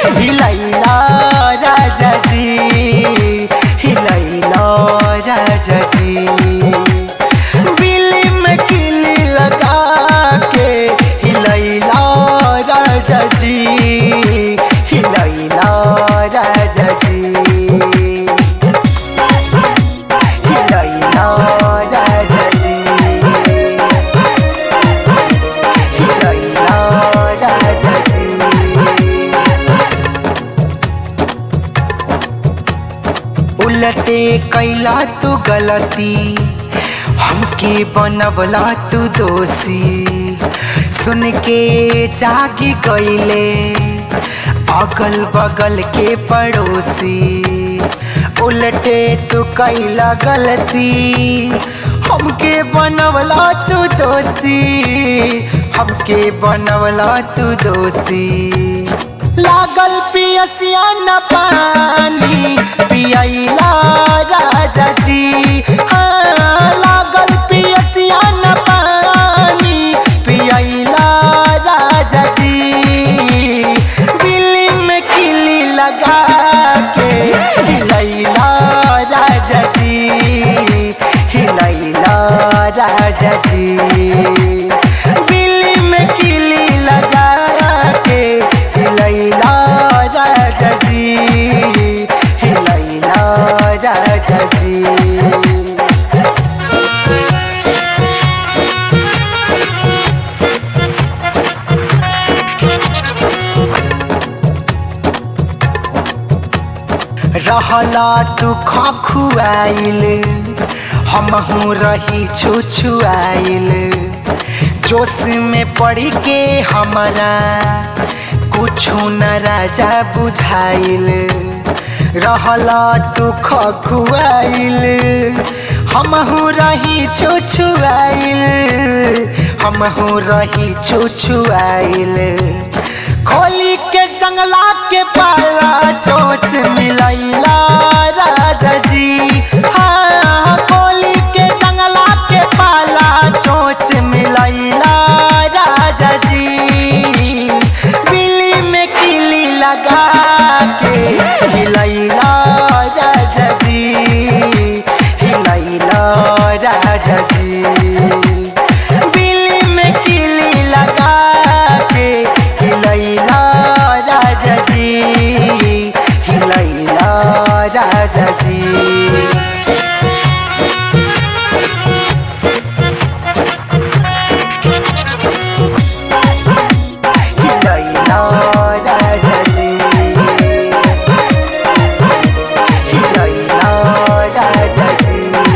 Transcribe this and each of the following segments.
हिलैला राजा जी हिलैला राजा जी बिल्ली में किली लगा के हिलैला राजा जी हिलैला राजा जी हिलैला राजा जी हिलैला राजा जी उलटे कैला तू गलती हमके बनवला तू दोषी सुन के जागी गईले अगल बगल के पड़ोसी उलटे तू कैला गलती हमके बनवला तू दोषी हमके बनवला तू दोषी लागल पियसिया न पानी पियला राजा जी हाँ, लागल पियसिया न पानी पियला राजा जी दिल्ली में किली लगा के हिलैला राजा जी हिलैला राजा जी दिल्ली में किली लगा के हिलैला राजा जी हिलैला राजा जी रहला तू खुआइल हमहू रही छुछुआइल जोश में पड़ के हमारा कुछो न राजा बुझाइल रहला तू खुआइल हमहू रही छुछुआइल हमहू रही छुछुआइल खोली के जंगला के पाला चोच मिलैला राजा जी हाँ खोली के जंगला के पाला चोच मिलैला राजा जी दिल्ली में किली लगा के हिलैला राजा जी हिलैला राजा जी दिल्ली में किली लगा के हिलैला राजा जी हिलैला राजा जी हिलैला राजा जी हिलैला राजा जी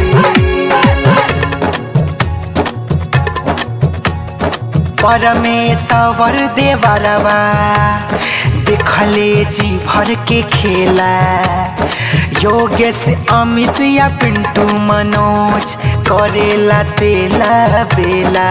परमेश्वर देवरवा देखले जी भर के खेला योगेश अमित या पिंटू मनोज करेला तेला बेला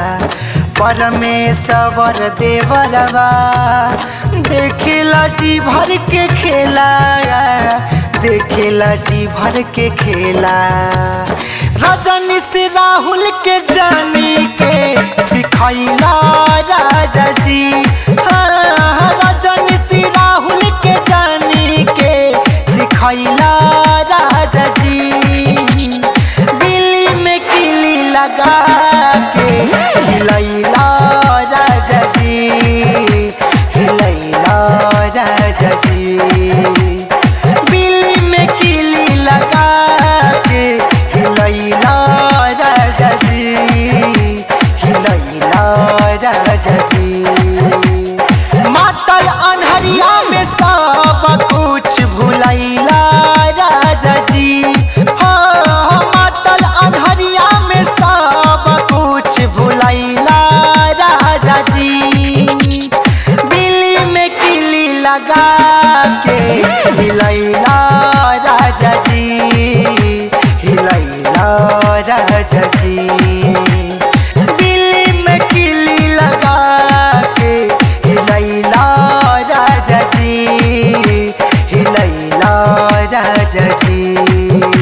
परमेश्वर देवरवा देखेला जी भर के खेला देखेला जी भर के खेला रजनी से राहुल के जानी के सिखैला राजा जी हाँ, रजनी से राहुल के जानी के सिखैला राजा जी दिल्ली में किली लगा के हिलैला राजा जी हिलैला राजा जी दिल्ली में किली लगा के हिलैला राजा जी हिलैला राजा जी मातल अनहरिया में सब कुछ भुलैला राजा जी हाँ मातल अनहरिया में सब कुछ भुलैला राजा जी दिल्ली में किली लगा के हिलैला राजा जी हिलैला राजा जी दिल्ली में किली लगा के हिलैला राजा जी हिलैला राजा जी